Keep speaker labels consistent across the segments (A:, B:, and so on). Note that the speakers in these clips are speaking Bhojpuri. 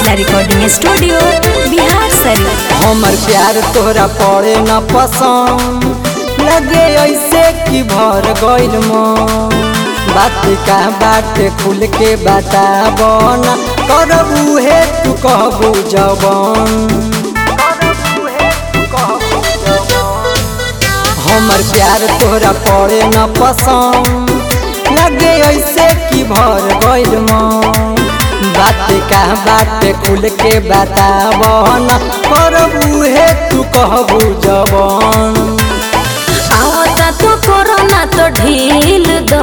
A: जिला रिकॉर्डिंग स्टूडियो बिहार शरीफ
B: हमर प्यार तोहरा पड़े न पसंद लगे ऐसे कि भर गइल मन बात का बात खुल के बताब न करब उहे तू कहबू जवन हमर प्यार तोहरा पड़े न पसंद लगे ऐसे कि भर गइल मन बात का बात खुल के बताब न करब उहे तू कहबू जवन
A: आवता तो कोरोना तो ढील दो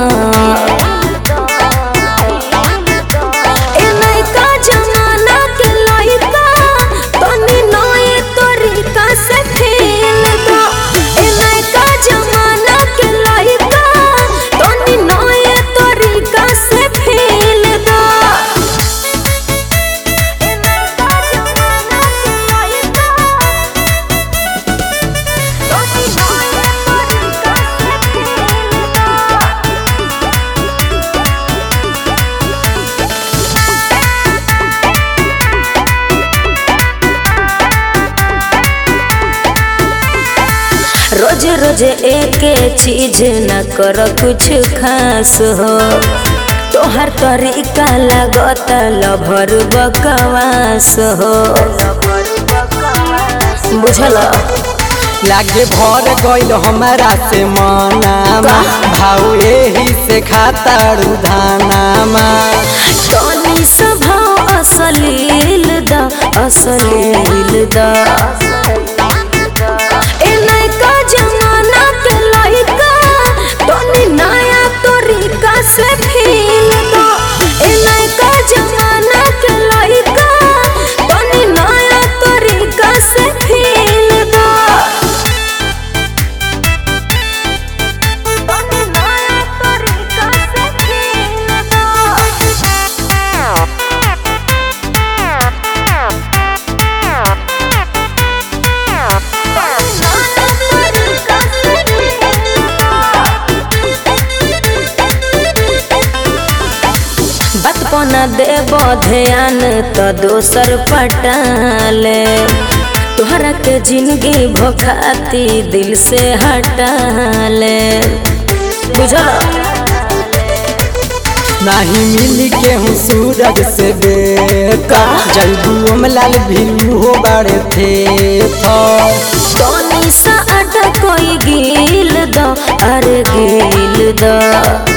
A: ए नयका जमाना के लइका तनी नए तरीका से खेल दो ए नयका जमाना के लइका तनी नए तरीका से खेल दो ए नयका जमाना के लइका रोज रोज एक चीज न कर कुछ खास हो तोहर तरीका लागत लभर बकवास हो बुझल
B: लागे भर गइल हमारा से मनामा भाव एही से खातारू धानामा
A: तनी स्वभाव असलील द असलील द ए नयका जमाना के लइका तनी नया तरीका से फील द ए नयका जमाना के लइका तनी नया तरीका से फील द तनी नया तरीका से फील बात पना देब ध्यान तो दोसर पटाले तोहरा के जिंदगी भोखाती दिल से हटाले बुझल
B: नाही मिली के हूँ सूरज से बेटा जल्दू अमलाल भी हो बड़े थे
A: तनी सा अटक कोई गिल दो अरे गिल दो